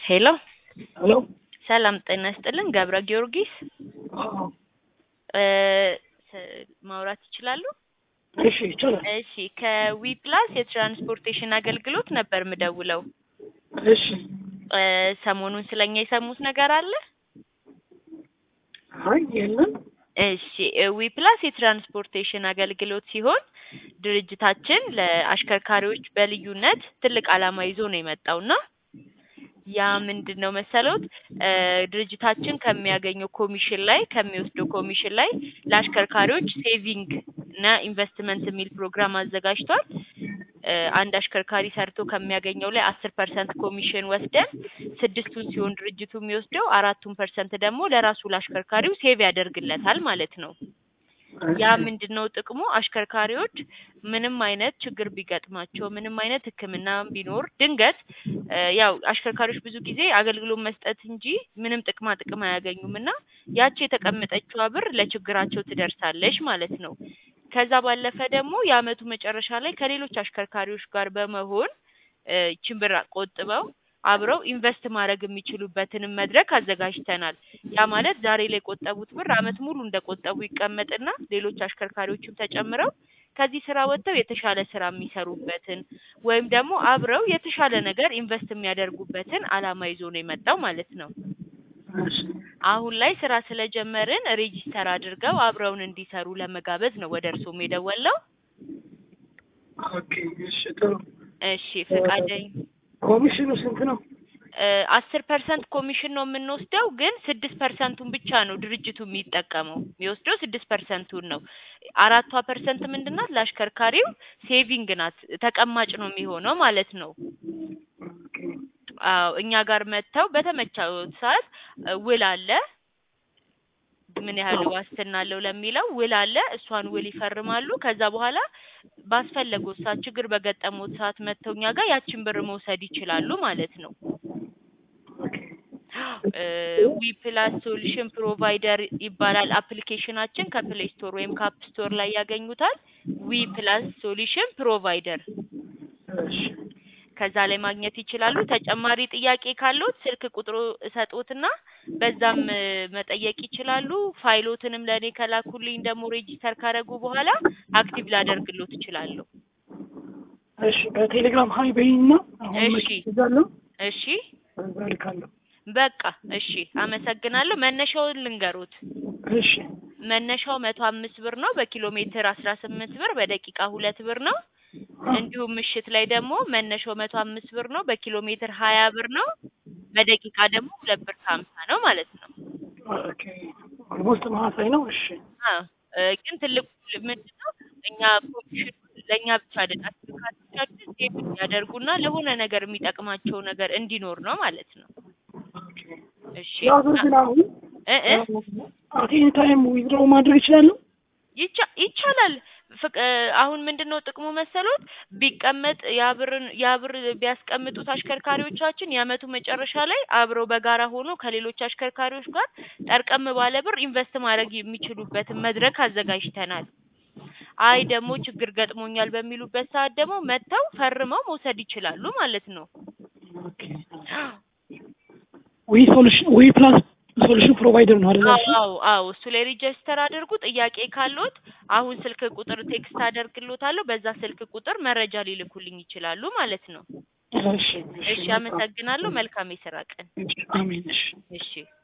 ሄሎ ሄሎ ሰላም ጤና ይስጥልን ገብረ ጊዮርጊስ አዎ፣ እ ስ- ማውራት ይችላሉ? እሺ ይቻላል። እሺ ከዊ ፕላስ የትራንስፖርቴሽን አገልግሎት ነበር ምደውለው። እሺ እ ሰሞኑን ስለኛ የሰሙት ነገር አለ? አይ የለም። እሺ ዊ ፕላስ የትራንስፖርቴሽን አገልግሎት ሲሆን ድርጅታችን ለአሽከርካሪዎች በልዩነት ትልቅ ዓላማ ይዞ ነው የመጣውና ያ ምንድን ነው መሰሎት እ ድርጅታችን ከሚያገኘው ኮሚሽን ላይ ከሚወስደው ኮሚሽን ላይ ለአሽከርካሪዎች ሴቪንግ እና ኢንቨስትመንት የሚል ፕሮግራም አዘጋጅቷል። እ አንድ አሽከርካሪ ሰርቶ ከሚያገኘው ላይ አስር ፐርሰንት ኮሚሽን ወስደን ስድስቱን ሲሆን ድርጅቱ የሚወስደው አራቱን ፐርሰንት ደግሞ ለራሱ ለአሽከርካሪው ሴቭ ያደርግለታል ማለት ነው። ያ ምንድን ነው ጥቅሙ? አሽከርካሪዎች ምንም አይነት ችግር ቢገጥማቸው ምንም አይነት ሕክምና ቢኖር ድንገት እ ያው አሽከርካሪዎች ብዙ ጊዜ አገልግሎት መስጠት እንጂ ምንም ጥቅማ ጥቅም አያገኙም እና ያቺ የተቀመጠችዋ ብር ለችግራቸው ትደርሳለች ማለት ነው። ከዛ ባለፈ ደግሞ የአመቱ መጨረሻ ላይ ከሌሎች አሽከርካሪዎች ጋር በመሆን እ ይቺን ብር ቆጥበው አብረው ኢንቨስት ማድረግ የሚችሉበትንም መድረክ አዘጋጅተናል። ያ ማለት ዛሬ ላይ የቆጠቡት ብር አመት ሙሉ እንደቆጠቡ ይቀመጥና ሌሎች አሽከርካሪዎችም ተጨምረው ከዚህ ስራ ወጥተው የተሻለ ስራ የሚሰሩበትን ወይም ደግሞ አብረው የተሻለ ነገር ኢንቨስት የሚያደርጉበትን አላማ ይዞ ነው የመጣው ማለት ነው። እሺ አሁን ላይ ስራ ስለጀመርን ሬጂስተር አድርገው አብረውን እንዲሰሩ ለመጋበዝ ነው ወደ እርስዎም የደወለው። ኦኬ፣ እሺ ጥሩ። እሺ ፈቃደኝ ኮሚሽኑ ስንት ነው? አስር ፐርሰንት ኮሚሽን ነው የምንወስደው፣ ግን ስድስት ፐርሰንቱን ብቻ ነው ድርጅቱ የሚጠቀመው። የሚወስደው ስድስት ፐርሰንቱን ነው። አራቷ ፐርሰንት ምንድን ናት? ለአሽከርካሪው ሴቪንግ ናት፣ ተቀማጭ ነው የሚሆነው ማለት ነው። ኦኬ፣ አዎ እኛ ጋር መጥተው በተመቻው ሰዓት እ ውል አለ ምን ያህል ዋስትና አለው ለሚለው ውል አለ። እሷን ውል ይፈርማሉ። ከዛ በኋላ ባስፈለጉት ሰዓት ችግር በገጠሙት ሰዓት መጥተው እኛ ጋር ያችን ብር መውሰድ ይችላሉ ማለት ነው። ኦኬ፣ ዊ ፕላስ ሶሉሽን ፕሮቫይደር ይባላል አፕሊኬሽናችን። ከፕሌይ ስቶር ወይም ከአፕ ስቶር ላይ ያገኙታል። ዊ ፕላስ ሶሉሽን ፕሮቫይደር እሺ ከዛ ላይ ማግኘት ይችላሉ። ተጨማሪ ጥያቄ ካለዎት ስልክ ቁጥሩ እሰጦትና በዛም እ መጠየቅ ይችላሉ። ፋይሎትንም ለእኔ ከላኩልኝ ደግሞ ሬጂስተር ካደረጉ በኋላ አክቲቭ ላደርግሎት እችላለሁ። እሺ፣ በቴሌግራም ሀይ በይና አሁን እሺ። መቼ ይዛለሁ እሺ በዛ ልካለሁ። በቃ እሺ፣ አመሰግናለሁ። መነሻውን ልንገሩት። እሺ መነሻው መቶ አምስት ብር ነው። በኪሎ ሜትር አስራ ስምንት ብር፣ በደቂቃ ሁለት ብር ነው። እንዲሁም ምሽት ላይ ደግሞ መነሻው መቶ አምስት ብር ነው። በኪሎ ሜትር ሀያ ብር ነው። በደቂቃ ደግሞ ሁለት ብር ከሀምሳ ነው ማለት ነው። ኦኬ፣ ኦልሞስት ተመሳሳይ ነው። እሺ አ እ ግን ትልቁ ምንድን ነው እኛ ኮሚሽኑ ለእኛ ብቻ አይደል አሽከርካሪዎቻችን ሴቭ እንዲያደርጉና ለሆነ ነገር የሚጠቅማቸው ነገር እንዲኖር ነው ማለት ነው። ኦኬ። እሺ ያ ብር ግን አሁን እ እ አት ኤኒ ታይም ዊዝድሮው ማድረግ ይችላለሁ? ይቻ ይቻላል። ፍቅ አሁን ምንድን ነው ጥቅሙ መሰሎት? ቢቀመጥ ያብርን ያብር ቢያስቀምጡት አሽከርካሪዎቻችን የአመቱ መጨረሻ ላይ አብረው በጋራ ሆኖ ከሌሎች አሽከርካሪዎች ጋር ጠርቀም ባለ ብር ኢንቨስት ማድረግ የሚችሉበትን መድረክ አዘጋጅተናል። አይ ደግሞ ችግር ገጥሞኛል በሚሉበት ሰዓት ደግሞ መጥተው ፈርመው መውሰድ ይችላሉ ማለት ነው። ኦኬ። ዊ ሶሉሽን ዊ ፕላስ ሶሉሽን ፕሮቫይደር ነው አይደል? እሱ? አዎ አዎ እሱ ላይ ሬጅስተር አድርጉ። ጥያቄ ካለዎት አሁን ስልክ ቁጥር ቴክስት አደርግልዎታለሁ። በዛ ስልክ ቁጥር መረጃ ሊልኩልኝ ይችላሉ ማለት ነው። እሺ እሺ አመሰግናለሁ። መልካም የስራ ቀን። አሜን። እሺ እሺ